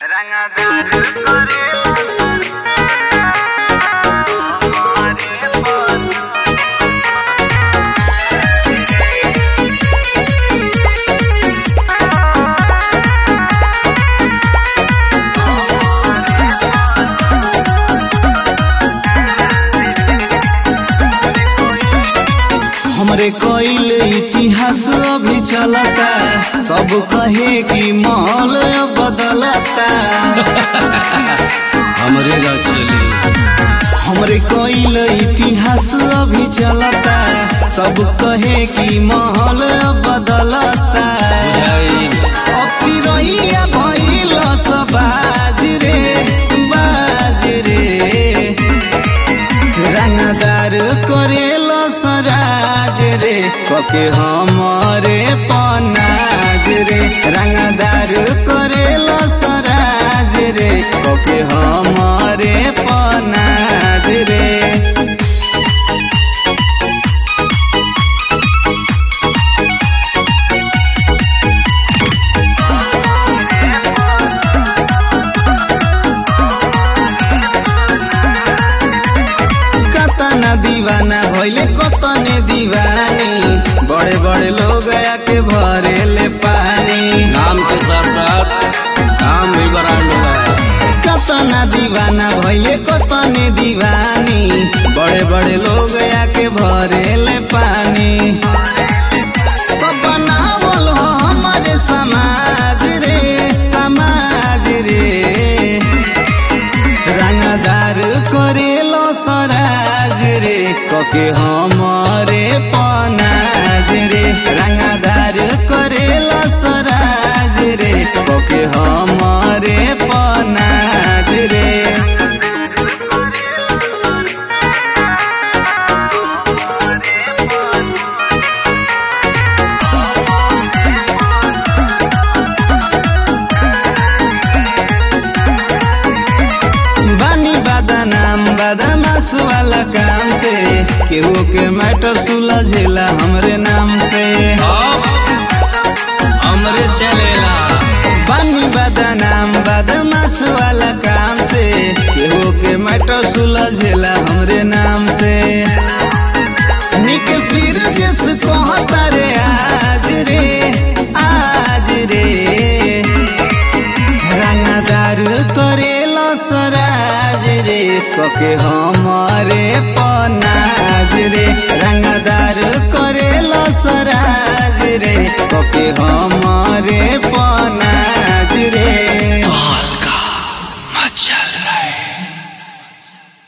रंगदार करेला हमारे हमरे कईल इतिहास अभी चलता सब कहे कि माहौल अब बदलता हमरे ना चली हमरे कईल इतिहास अभी चलता सब कहे कि माहौल अब बदलता बुझाई अब चिरैया भइल सब बाज रे बाज रे रंगदार करेल सराज रे कके हमरे पनाज रे रंगदार करेल सराज रे कके हमरे पनाज रे कतना दीवाना भइले कतने दीवानी बड़े बड़े लोग आके भरेले पानी नाम के साथ साथ काम भी ब्रांड बा कतना दीवाना भइले कतने दीवानी बड़े बड़े लोग आके भरेले पानी सब बनावल हो हमारे समाज रे समाज रे रंगदार करेलो सराज रे कके हमरे पनाज रे रंगदार करेलो सराज रे कके हमरे पनाज रे बानी बदनाम बदमाश वाला काम से केहू के मैटर सुलझेला हमरे नाम से अब हमरे चलेला बानी बदनाम बदमाश वाला काम से केहू के मैटर सुलझेला हमरे नाम से निकेश वीर जस कहता रे आज रे आज रे रंगदार करेला सराज रे कके हमारे पनाज रे रंगदार करेला सराज रे कके हमारे पनाज